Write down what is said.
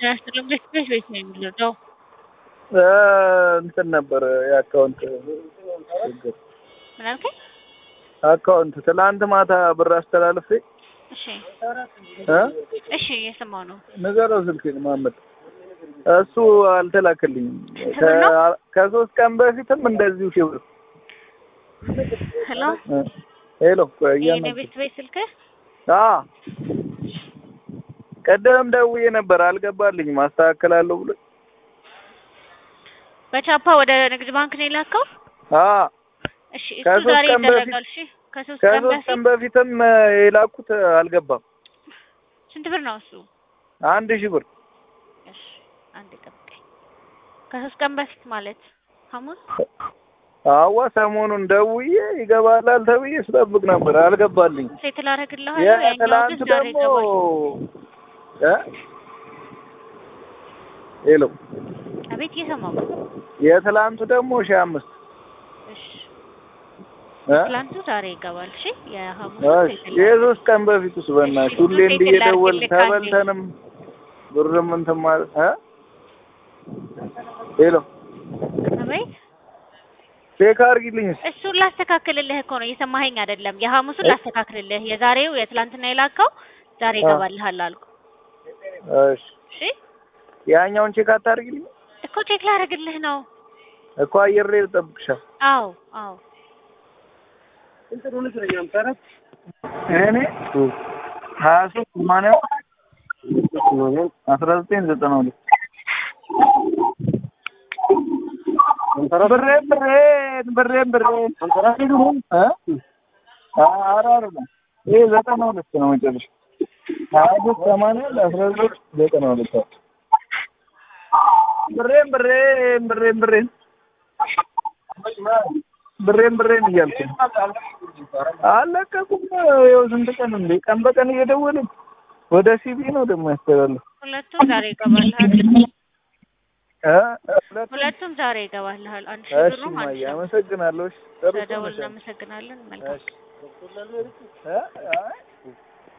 ያስጥልም ቤት ቤት ቤት ነው የሚለው እንትን ነበር የአካውንት ችግር ምን አልከኝ? አካውንት ትላንት ማታ ብር አስተላልፌ እሺ እ እሺ እየሰማሁ ነው። ንገረው ስልኬን ማመድ እሱ አልተላከልኝም። ስንት ብር ነው? ከ- ከሶስት ቀን በፊትም እንደዚሁ ሺህ ብር ሄሎ እ ሄሎ ቆይ የኔ እያመጡ ቤት ቤት ስልክህ አ ቀደም ደውዬ ነበር አልገባልኝም። አስተካክላለሁ ብሎ በቻፓ ወደ ንግድ ባንክ ነው የላከው? አ እሺ እሱ ከሶስት ዛሬ ቀን በፊት- ይደረጋል። እሺ ከሶስት ቀን ከሶስት በፊት ቀን በፊትም እ የላኩት አልገባም። ስንት ብር ነው እሱ? አንድ ሺህ ብር እሺ አንድ ጠብቀኝ። ከሶስት ቀን በፊት ማለት ሐሙስ አዋ ሰሞኑን ደውዬ ይገባላል ተብዬ ስጠብቅ ነበር አልገባልኝ። ሴት ላደርግልሃለሁ። ያኛው የትላንቱ ግን ዛሬ ደግሞ ይገባል። እ ሄሎ አቤት እየሰማሁ ነው። የትላንቱ ደግሞ ሺህ አምስት እሺ እ ትላንቱ ዛሬ ይገባል። እሺ የሐሙስ እሺ የሶስት ቀን በፊት ውስጥ በእናትሽ ሁሌ እሱን እንዲህ ሴት እየደወልን ላድርግልህ ካንዴ። ተበልተንም ብርም እንትን ማለት እ ሄሎ አቤት ቼክ አድርጊልኝ እስኪ። እሱን ላስተካክልልህ እኮ ነው። እየሰማኸኝ አይደለም? የሐሙሱን ላስተካክልልህ። የዛሬው የትላንትና የላከው ዛሬ አ። ይገባልሃል አልኩ። እሺ እሺ ያኛውን ቼክ አታድርጊልኝ እኮ ቼክ ላደርግልህ ነው። እኮ አየር ላይ ልጠብቅሻል። አዎ አዎ እኔ ሀያ ሶስት ሰማንያ አስራ ዘጠኝ ዘጠና ሁለት ብሬን ብሬን ብሬን ብሬን እ? ኧረ አይደለም ይሄ ዘጠና ሁለት ነው መጨረሻ ሀያ ሶስት ሰማንያ አስራ ዘጠኝ ዘጠና ሁለት ብሬን ብሬን ብሬን ብሬን ብሬን ብሬን እያልኩ ነው። አለቀቁም። ይኸው ስንት ቀን እንዴ ቀን በቀን እየደወልን ወደ ሲቢ ነው ደግሞ ያስተላልፍ ሁለቱም ዛሬ ይገባልሃል። እ? ሁለት- ሁለቱም ዛሬ ይገባልሃል። አንድ ሺህ እሺ ብሩም አንድ እማዬ ሺህ ብር። አመሰግናለሁ። እሺ ጥሩ ስለደወልን ነሽ። እናመሰግናለን። መልካም እሺ እ? አይ